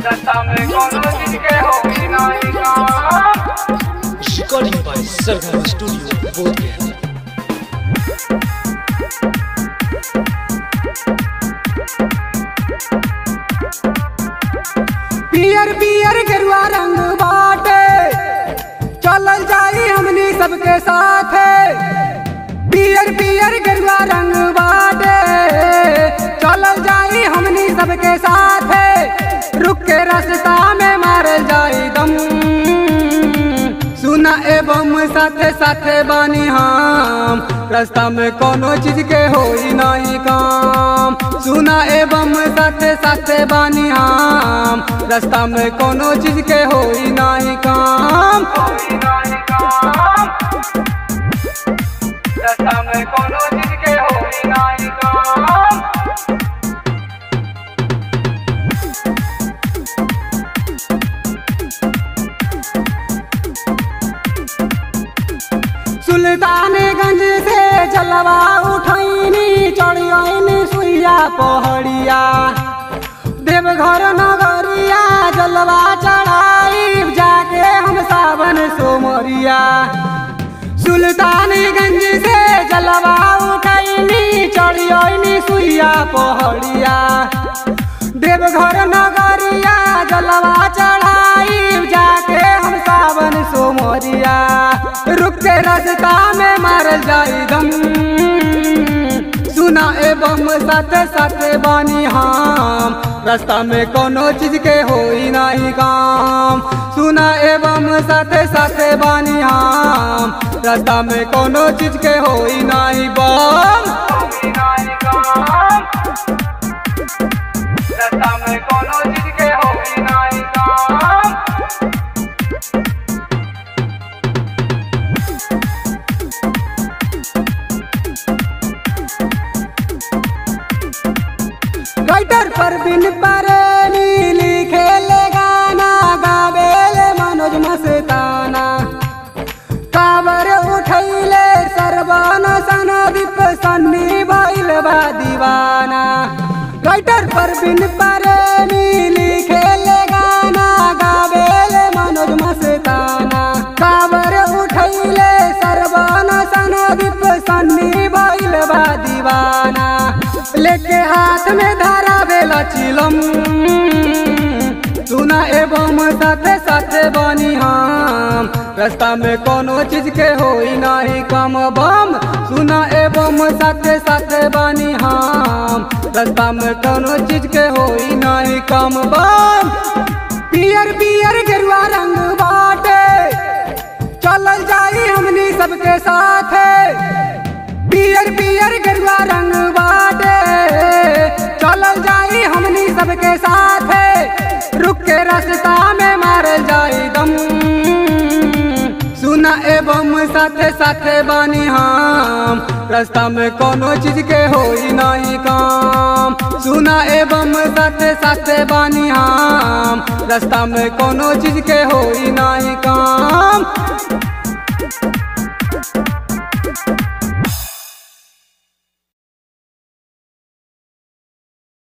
रास्ता में कोनो चीज के होई नाही काम Recording by Sargama Studio, Bodhgaya. पियर पियर गेरुआ रंग बाटे चलल जाई हमनी सबके साथ पियर पियर गेरुआ रंग बाटे चलल जाई हमनी सबके साथ रुक के रास्ता में मारल जाई दम सुना एवं साथे साथे बानी हम रास्ता में कोनो चीज के होई नहीं काम सुना एवं साथे साथे बानी हम रास्ता में कोनो चीज के होई नहीं काम होई नाही काम रास्ता में कोनो चीज के होई नाही काम सुल्तानगंज से जलवा उठैनी चढ़ियनी सुइया पहड़िया देवघर नगरिया जलवा चढ़ाई जाके हम सावन सोमरिया सुल्तानगंज से जलवा उठैनी चढ़ियनी सुइया पहड़िया देवघर नगरिया जलवा चढ़ाई जाके हम सावन सोमरिया रुक के रास्ता में मारल जाई दम सुना एवं साथे साथे बानी हम रास्ता में कोनो चीज के होई नहीं काम सुना एवं साथे साथे बानी हम रास्ता में कोनो चीज के होई नहीं बम होई नाही काम रास्ता में कोनो चीज के होई नाही काम राइटर पर बिन परेनी लिखे ले गाना गावेले मनोज मस्ताना काबर उठैले सरबान सनदीप सन्नी भइल बा दीवाना राइटर पर बिन परेनी लिखे ले गाना गावेले मनोज मस्ताना काबर उठैले सरबान सनदीप सन्नी भइल बा दीवाना लेके हाथ में धारा बेला चिलम सुना एवं साथे साथे बनी हम रास्ता में कोनो चीज के होई नहीं कम बम सुना एवं साथे साथे बनी हम रास्ता में कोनो चीज के होई नहीं कम बम पियर पियर गेरुआ रंग बाटे चलल जाई हमनी सबके साथ पियर पियर गेरुआ रंग बाटे चलल जाई हमनी सबके साथ रुक के रास्ता में मारल जाई दम सुना एवं साथे साथे बानी हम रास्ता में कोनो चीज के होई नहीं काम सुना एवं साथे साथे बानी हम रास्ता में कोनो चीज के होई नहीं काम